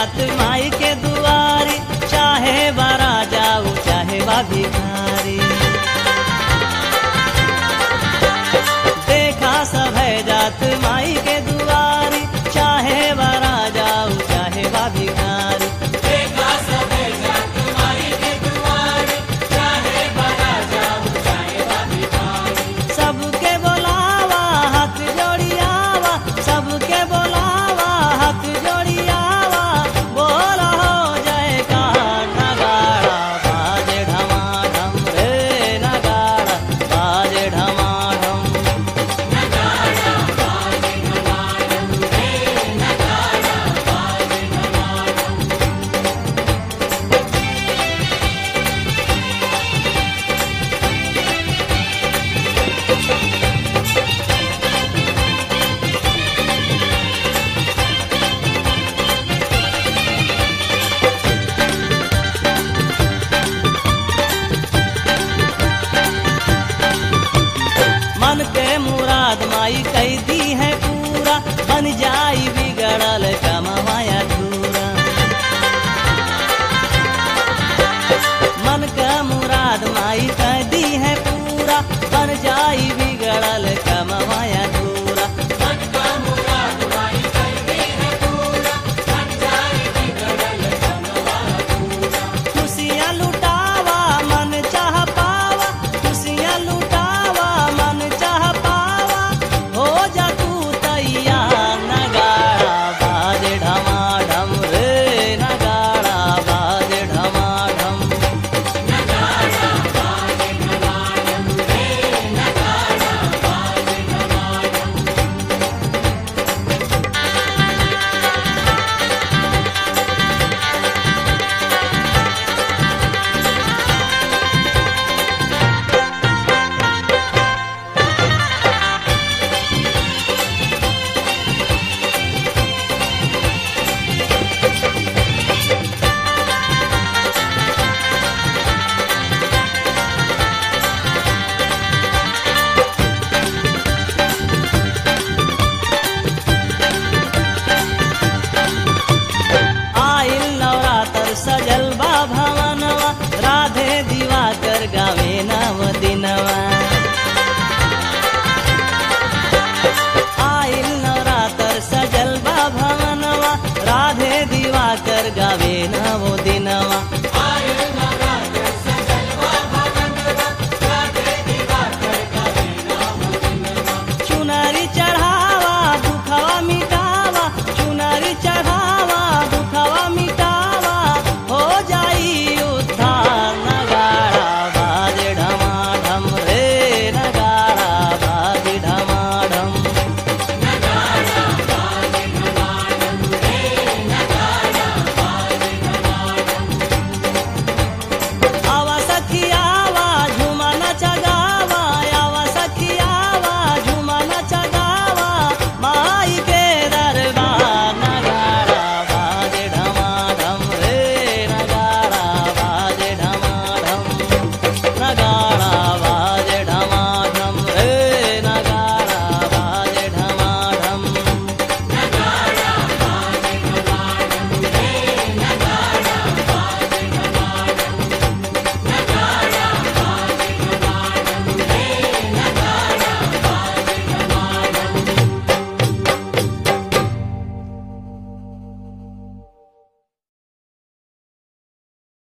जात माई के दुआरी चाहे बारा जाऊ चाहे बा भिखारी देखा सब है जात माई के दुआरी चाहे बारा जाऊ चाहे बा भिखारी सबके बोलावा हाथ जोड़ियावा सबके बोलावा हाथ जोड़ियावा बोला हो जय का नगाड़ा बाजे ढमाढम रे नगाड़ा बाजे ढमाढम मन के मुराद माई कई दी है पूरा बन जाई बिगड़ल कमवाया धूरा मन के मुराद माई कई दी है पूरा बन जाई बिगड़ल कमवाया धूरा खुशियाँ लुटावा मन चाह पावा खुशियाँ लुटावा मन चाह पावा हो जा तू तैयार नगाड़ा बाजे ढमाढम रे नगाड़ा बाजे ढमाढम आइल नवरात्र सजल बा भवनवा राधे दिवाकर गावे नव दिनवा आइल नवरात्र सजल बा भवनवा राधे दिवाकर गावे नव दिनवा